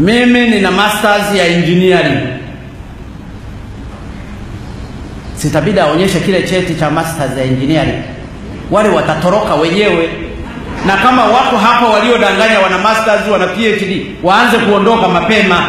Mimi nina masters ya engineering, sitabidi aonyeshe kile cheti cha masters ya engineering. Wale watatoroka wenyewe, na kama wako hapa waliodanganya wana masters wana PhD waanze kuondoka mapema.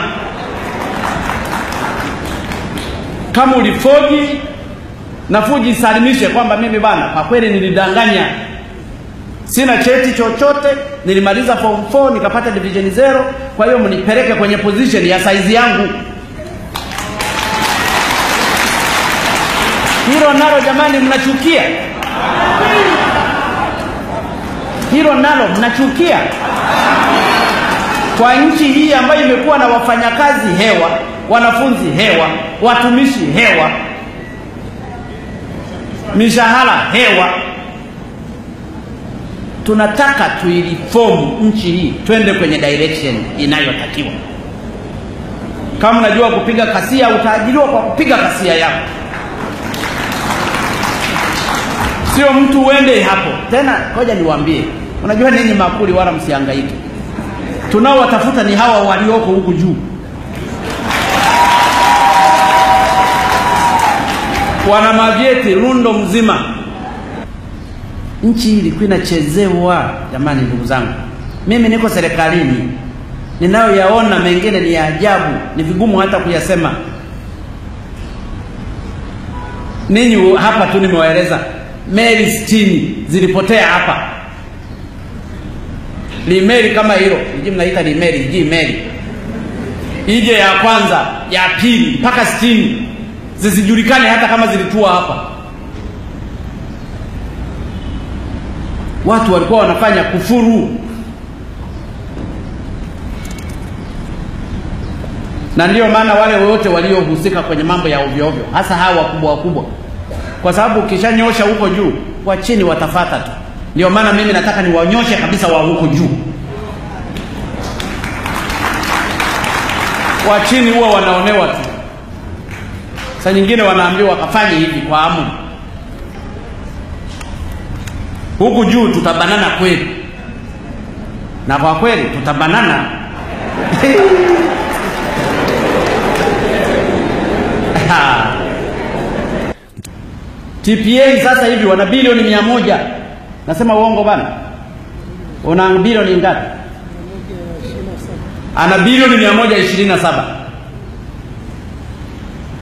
Kama ulifoji nafuji isalimishe kwamba mimi bana, kwa kweli nilidanganya, sina cheti chochote, nilimaliza form 4 nikapata division zero, kwa hiyo mnipeleke kwenye position ya saizi yangu. Hilo nalo jamani, mnachukia hilo nalo mnachukia kwa nchi hii ambayo imekuwa na wafanyakazi hewa, wanafunzi hewa, watumishi hewa, mishahara hewa. Tunataka tuilifomu nchi hii twende kwenye direction inayotakiwa. Kama unajua kupiga kasia, utaajiriwa kwa kupiga kasia yako, sio mtu uende hapo tena. Ngoja niwaambie, unajua ninyi makuli, wala msihangaike. Tunaowatafuta ni hawa walioko huku juu. wana mavyeti rundo mzima. Nchi hii ilikuwa inachezewa jamani. Ndugu zangu, mimi niko serikalini, ninayoyaona mengine ni ya ajabu, ni vigumu hata kuyasema. Ninyi hapa tu nimewaeleza meli sitini zilipotea hapa. Limeli kama hilo iji mnaita limeli, iji meli ije ya kwanza ya pili mpaka sitini zisijulikane hata kama zilitua hapa. Watu walikuwa wanafanya kufuru, na ndiyo maana wale wote waliohusika kwenye mambo ya ovyo ovyo, hasa hawa wakubwa wakubwa, kwa sababu ukishanyosha huko juu, wa chini watafata tu. Ndio maana mimi nataka niwanyoshe kabisa wa huko juu. Wa chini huwa wanaonewa tu saa nyingine wanaambiwa wakafanye hivi kwa amu. Huku juu tutabanana kweli, na kwa kweli tutabanana TPA sasa hivi wana bilioni mia moja. Nasema uongo bana? Una bilioni ngapi? Ana bilioni mia moja ishirini na saba.